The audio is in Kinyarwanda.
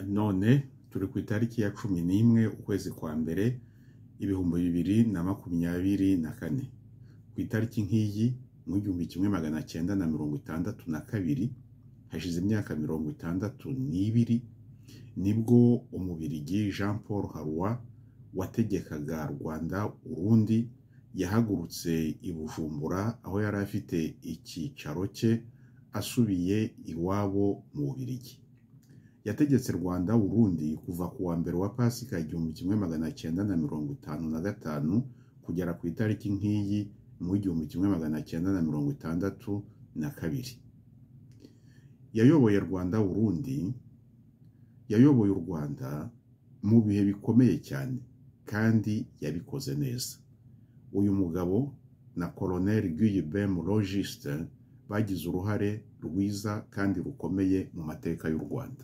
none turi ku itariki ya cumi n'imwe ukwezi kwa mbere ibihumbi bibiri na makumyabiri na kane ku itariki nk'iyi mu gihumbi kimwe magana cyenda na mirongo itandatu na kabiri hashize imyaka mirongo itandatu n'ibiri nibwo umubirigi jean paul harwa wategekaga rwanda urundi yahagurutse i bujumbura aho yari afite icyicaro cye asubiye iwabo mu bubirigi yategetse rwanda urundi kuva ku wa mbere wa pasika igihumbi kimwe magana cyenda na mirongo itanu na gatanu kugera ku itariki nk'iyi mu igihumbi kimwe magana cyenda na mirongo itandatu na kabiri yayoboye rwanda urundi yayoboye u rwanda mu bihe bikomeye cyane kandi yabikoze neza uyu mugabo na koloneli guillebem logiste bagize uruhare rwiza kandi rukomeye mu mateka y'u rwanda